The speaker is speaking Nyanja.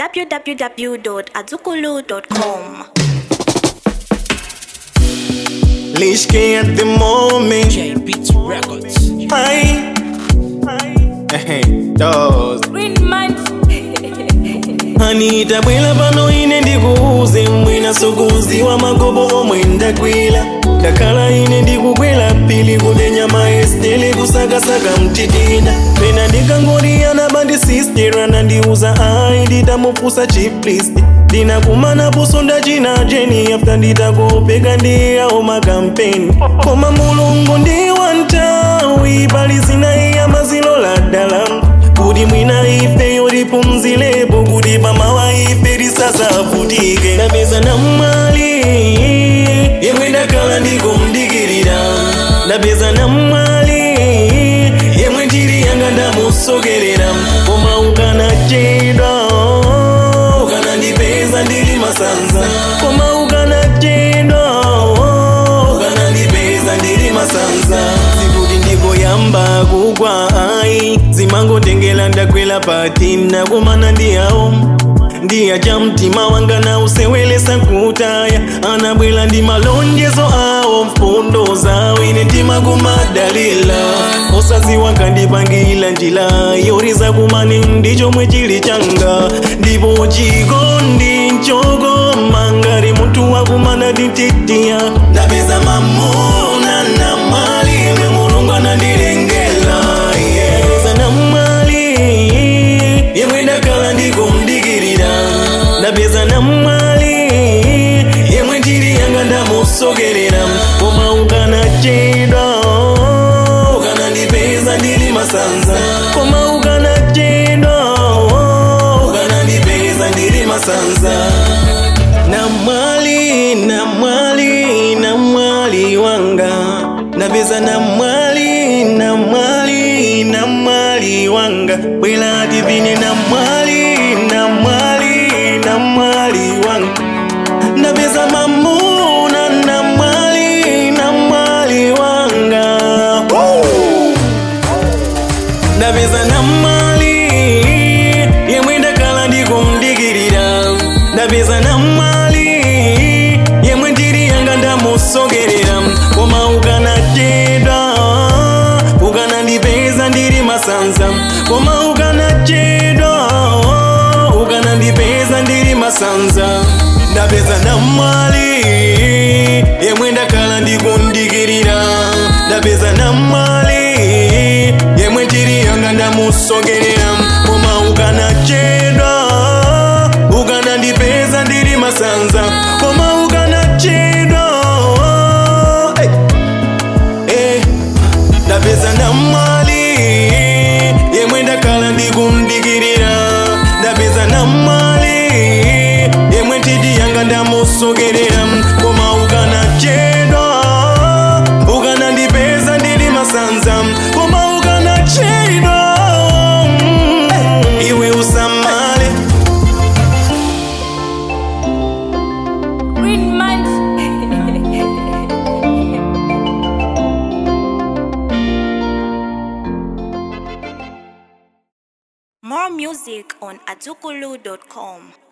www.azukulu.com. Lishke at the moment. J Beats Records. Hi. Hey, those. Anita bwela pano ine ndikuuze mwina sukuzi wa magobo omwe ndakwila ndakhala ine ndikukwela pili kule nyama estele kusakasaka mtitina pena ndikangoriyana bandi sistera nandiuza ayi nditamupusa chiplist ndinakumana pusonda china jeni after nditakopeka ndiyawo makampeni koma mulungu ndi wantawi pali zinayiya mazilo la dalamu kuti mwina ife yoripumzilepo kuti pamawa ife risasavutike ndapeza namwali yemwe ndakhala ndikumdikirira ndapeza namwali yemwe ndiri yanga ndamusokerera koma ukanachedwa ukanandipeza ndili masanza koma ukanachedwa ukanandipeza ndili masanza sikuti ndikoyamba kugwa ayi zimangotengela ndakwela pati nakumana ndiyawo ndiyacha mtima wanga na usewelesa kutaya anabwela ndi malonjezo awo mfundo zawo ine tima kumadalila osaziwa kandipangila njila yoriza kumani ndichomwe chili changa ndipo chikondi nchokoma ngati munthu wakumana ndititiya ndapeza mamuna na mali imwe mulungu anandilengela yeah. ndapeza na mali yemwe ndakhala ndikumdikirira ndapeza na mali yemwe ndili yanga ndamusokerera koma ukanachedwa ukanandipeza ndili masanza koma ukanachedwa ukanandipeza ndili masanza na mwali na mwali na mwali wanga napeza na mwali na mwali na mwali wanga bwela divine na mwali na mwali na mwali wanga napeza mamuna na mwali na mwali wanga Woo! ndapeza na mali yemwe ndakhala ndikumdikirira ndapeza na mali yemwe ndiri yanga ndamusokerera koma ukanachedwa ukanandipeza ndiri masanza koma ukanachedwa ukanandipeza ndiri masanza ndapeza na mali yemwe ndakhala ndikundikirira ndapeza na mali yemwe ndiri yanga ndamusokerera koma ukanachedwa ukanandipeza ndiri masanza koma ukanachedwa hey. Eh, ndapeza na mali yemwe ndakhala ndikumdikirira ndapeza na mali yemwe nditi yanga ndamusokerera koma ukanachedwa ukanandipeza ndili masanza koma ukanachedwa mm, iwe usamale Green man. More music on azukulu.com.